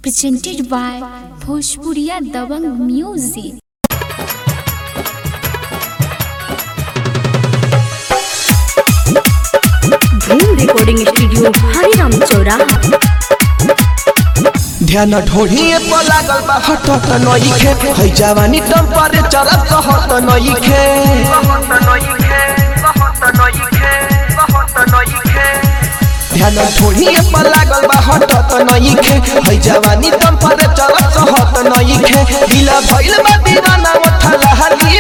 presented by Bhojpuriya Dabang Music. Dhoom recording studio Hariram चौराहा ध्यान ढोढ़िए पर लागल बा हटत नइखे है जवानी टेम्परेचर कहत नइखे ध्यान ढोढ़िए पर लागल बा हटत नइखे है जवानी टेम्परेचर कहत नइखे ढीला भइल बा दीवाना उठल हली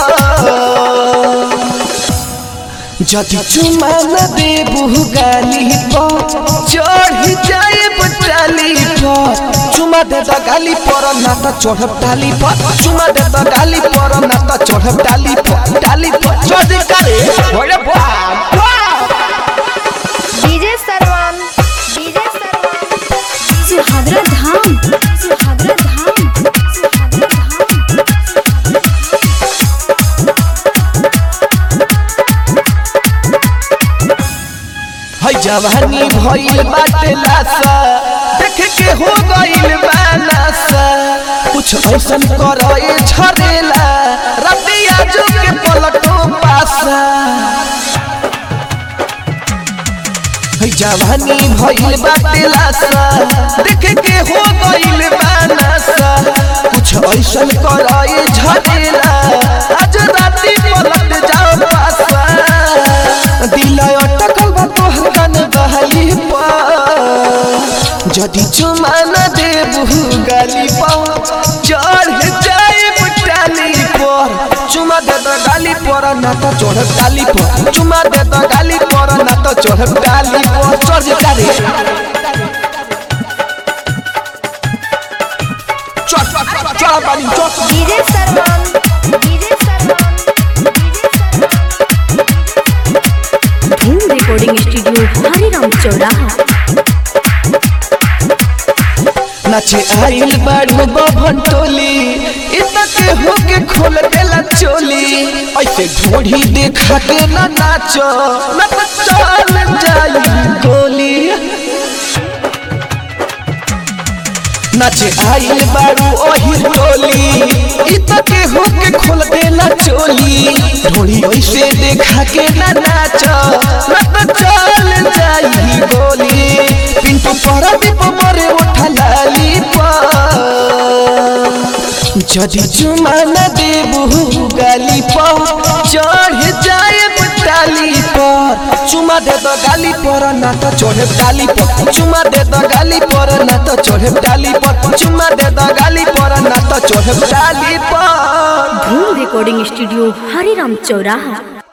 जदि चुमा न देबू गाली पर चढ़ी जाए बटाली पर चुमा दे द गाली पर ना त चढ़ब डाली पर चुमा दे द गाली पर ना त चढ़ब डाली पर डाली पर चढ़ करे ओरे बाप डीजे सरवन डीजे सरवन सुहागरा धाम सुहागरा धाम सुहागरा धाम है जवानी भइल बाटे लासा देख के हो गइल बानासा कुछ ऐसन करे झरेला रतिया जो के पलटो पासा है जवानी भइल बाटे लासा देख के हो गइल बानासा कुछ ऐसन करे झरेला आज राती पलट जाओ पासा दिल अटकल बा तोहर कन बहली पर जदि चुमा न देबू गाली पर चढ़ जाए टाली पर चुमा दे द गाली पर ना तो चढ़ डाली पर चुमा दे द गाली पर ना तो चढ़ डाली पर चढ़ डाली चढ़ चढ़ चढ़ बानी चढ़ डीजे सरवन डीजे सरवन धूम रिकॉर्डिंग स्टूडियो हरिराम चौराहा नाचे आइल बाड़ू बभन टोली इतना के होके खोल देला चोली ऐसे ढोढ़ी देखा के ना नाचो ना तो चल जाई गोली नाचे आइल बाड़ू ओही टोली इतना के होके खोल देला चोली ढोढ़ी ऐसे देखा के ना नाचो ना तो चल जाई गोली पिंटू परदीप मरे उठा लाली जदि चुमा न देबू गाली पर चढ़ जाए डाली पर चुमा दे दो गाली पर ना तो चढ़े डाली पर चुमा दे दो गाली पर ना तो चढ़े डाली पर चुमा दे दो गाली पर ना तो चढ़े डाली पर धूम रिकॉर्डिंग स्टूडियो हरिराम चौराहा